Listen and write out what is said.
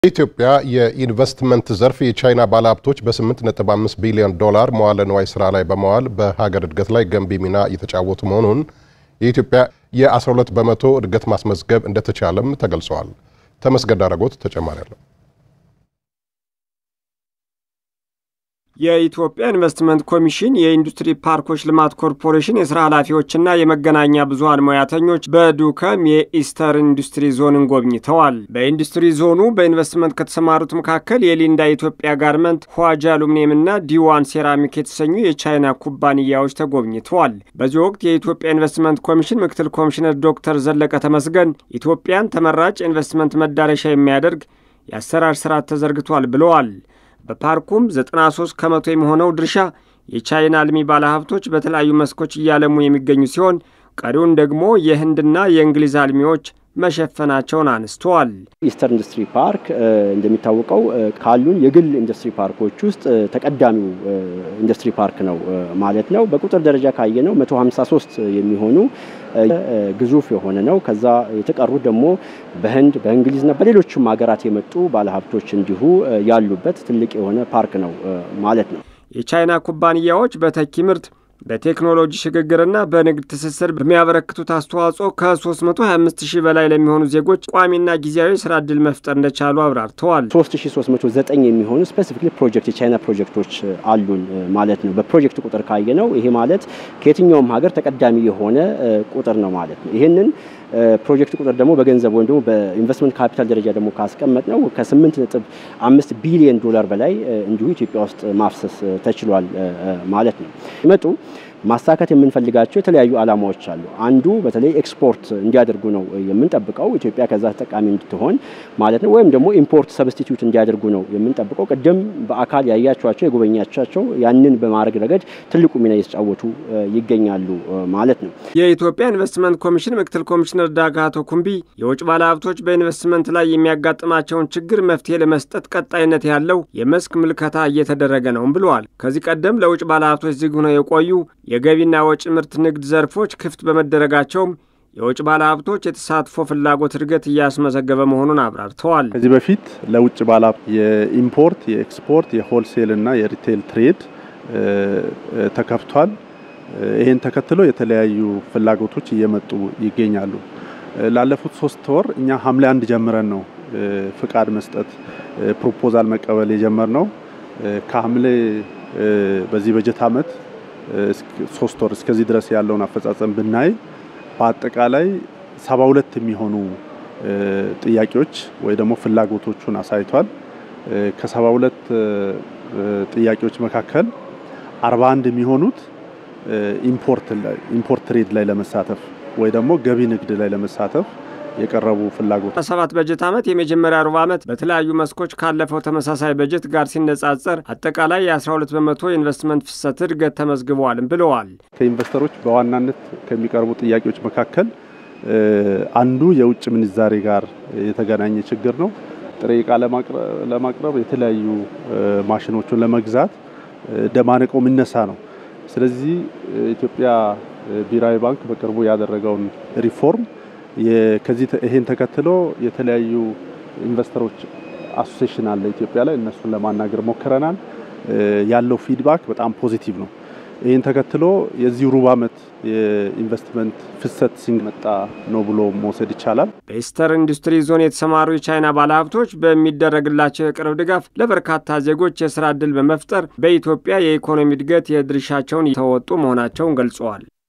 በኢትዮጵያ የኢንቨስትመንት ዘርፍ የቻይና ባለሀብቶች በ8.5 ቢሊዮን ዶላር መዋለ ንዋይ ስራ ላይ በመዋል በሀገር እድገት ላይ ገንቢ ሚና እየተጫወቱ መሆኑን የኢትዮጵያ የ12 በመቶ እድገት ማስመዝገብ እንደተቻለም ተገልጸዋል። ተመስገን ዳረጎት ተጨማሪ አለው። የኢትዮጵያ ኢንቨስትመንት ኮሚሽን የኢንዱስትሪ ፓርኮች ልማት ኮርፖሬሽን የስራ ኃላፊዎችና የመገናኛ ብዙኃን ሙያተኞች በዱከም የኢስተር ኢንዱስትሪ ዞንን ጎብኝተዋል። በኢንዱስትሪ ዞኑ በኢንቨስትመንት ከተሰማሩት መካከል የሊንዳ ኢትዮጵያ ጋርመንት፣ ኋጂ አሉሚኒየምና ዲዋን ሴራሚክ የተሰኙ የቻይና ኩባንያዎች ተጎብኝተዋል። በዚህ ወቅት የኢትዮጵያ ኢንቨስትመንት ኮሚሽን ምክትል ኮሚሽነር ዶክተር ዘለቀ ተመስገን ኢትዮጵያን ተመራጭ ኢንቨስትመንት መዳረሻ የሚያደርግ የአሰራር ስርዓት ተዘርግቷል ብለዋል። በፓርኩም 93 ከመቶ የሚሆነው ድርሻ የቻይና አልሚ ባለሀብቶች በተለያዩ መስኮች እያለሙ የሚገኙ ሲሆን ቀሪውን ደግሞ የህንድና የእንግሊዝ አልሚዎች መሸፈናቸውን አንስተዋል። ኢስተር ኢንዱስትሪ ፓርክ እንደሚታወቀው ካሉን የግል ኢንዱስትሪ ፓርኮች ውስጥ ተቀዳሚው ኢንዱስትሪ ፓርክ ነው ማለት ነው። በቁጥር ደረጃ ካየነው 153 የሚሆኑ ግዙፍ የሆነ ነው። ከዛ የተቀሩት ደግሞ በህንድ በእንግሊዝና በሌሎችም ሀገራት የመጡ ባለሀብቶች እንዲሁ ያሉበት ትልቅ የሆነ ፓርክ ነው ማለት ነው። የቻይና ኩባንያዎች በተኪ ምርት በቴክኖሎጂ ሽግግርና በንግድ ትስስር በሚያበረክቱት አስተዋጽኦ ከ325 ሺህ በላይ ለሚሆኑ ዜጎች ቋሚና ጊዜያዊ ስራ ዕድል መፍጠር እንደቻሉ አብራርተዋል። 3309 የሚሆኑ ስፔሲፊክሊ ፕሮጀክት የቻይና ፕሮጀክቶች አሉን ማለት ነው። በፕሮጀክት ቁጥር ካየ ነው ይሄ ማለት ከየትኛውም ሀገር ተቀዳሚ የሆነ ቁጥር ነው ማለት ነው። ይህንን ፕሮጀክት ቁጥር ደግሞ በገንዘብ ወይም ደግሞ በኢንቨስትመንት ካፒታል ደረጃ ደግሞ ካስቀመጥ ነው ከ8 ነጥብ አምስት ቢሊዮን ዶላር በላይ እንዲሁ ኢትዮጵያ ውስጥ ማፍሰስ ተችሏል ማለት ነው። ይመጡ ማሳካት የምንፈልጋቸው የተለያዩ ዓላማዎች አሉ። አንዱ በተለይ ኤክስፖርት እንዲያደርጉ ነው የምንጠብቀው ኢትዮጵያ ከዛ ተጠቃሚ እንድትሆን ማለት ነው። ወይም ደግሞ ኢምፖርት ሰብስቲትዩት እንዲያደርጉ ነው የምንጠብቀው። ቅድም በአካል ያያቸዋቸው የጎበኛቻቸው ያንን በማድረግ ረገድ ትልቁ ሚና እየተጫወቱ ይገኛሉ ማለት ነው። የኢትዮጵያ ኢንቨስትመንት ኮሚሽን ምክትል ኮሚሽነር ዳጋቶ ኩምቢ የውጭ ባለሀብቶች በኢንቨስትመንት ላይ የሚያጋጥማቸውን ችግር መፍትሄ ለመስጠት ቀጣይነት ያለው የመስክ ምልከታ እየተደረገ ነውም ብለዋል። ከዚህ ቀደም ለውጭ ባለሀብቶች ዝግ ሆነው የቆዩ የገቢና ወጪ ምርት ንግድ ዘርፎች ክፍት በመደረጋቸውም የውጭ ባለሀብቶች የተሳትፎ ፍላጎት እድገት እያስመዘገበ መሆኑን አብራርተዋል። ከዚህ በፊት ለውጭ ባለሀብት የኢምፖርት፣ የኤክስፖርት፣ የሆልሴል እና የሪቴል ትሬድ ተከፍቷል። ይህን ተከትሎ የተለያዩ ፍላጎቶች እየመጡ ይገኛሉ። ላለፉት ሶስት ወር እኛ ሐምሌ አንድ ጀምረን ነው ፍቃድ መስጠት ፕሮፖዛል መቀበል የጀመርነው ከሐምሌ በዚህ በጀት ዓመት ሶስት ወር እስከዚህ ድረስ ያለውን አፈጻጸም ብናይ በአጠቃላይ ሰባ ሁለት የሚሆኑ ጥያቄዎች ወይ ደግሞ ፍላጎቶቹን አሳይቷል። ከሰባ ሁለት ጥያቄዎች መካከል አርባ አንድ የሚሆኑት ኢምፖርት ትሬድ ላይ ለመሳተፍ ወይ ደግሞ ገቢ ንግድ ላይ ለመሳተፍ የቀረቡ ፍላጎት በሰባት በጀት ዓመት የመጀመሪያ ሩብ ዓመት በተለያዩ መስኮች ካለፈው ተመሳሳይ በጀት ጋር ሲነጻጸር አጠቃላይ የ12 በመቶ የኢንቨስትመንት ፍሰት እድገት ተመዝግበዋልም ብለዋል። ከኢንቨስተሮች በዋናነት ከሚቀርቡ ጥያቄዎች መካከል አንዱ የውጭ ምንዛሬ ጋር የተገናኘ ችግር ነው። ጥሬ ዕቃ ለማቅረብ የተለያዩ ማሽኖቹን ለመግዛት ደማነቀው የሚነሳ ነው። ስለዚህ ኢትዮጵያ ብሔራዊ ባንክ በቅርቡ ያደረገውን ሪፎርም ከዚህ ይሄን ተከትሎ የተለያዩ ኢንቨስተሮች አሶሴሽን አለ ኢትዮጵያ ላይ እነሱን ለማናገር ሞክረናል። ያለው ፊድባክ በጣም ፖዚቲቭ ነው። ይህን ተከትሎ የዚህ ሩብ ዓመት የኢንቨስትመንት ፍሰት ሲመጣ ነው ብሎ መውሰድ ይቻላል። በኢስተር ኢንዱስትሪ ዞን የተሰማሩ የቻይና ባለሀብቶች በሚደረግላቸው የቅርብ ድጋፍ ለበርካታ ዜጎች የስራ ዕድል በመፍጠር በኢትዮጵያ የኢኮኖሚ እድገት የድርሻቸውን እየተወጡ መሆናቸውን ገልጸዋል።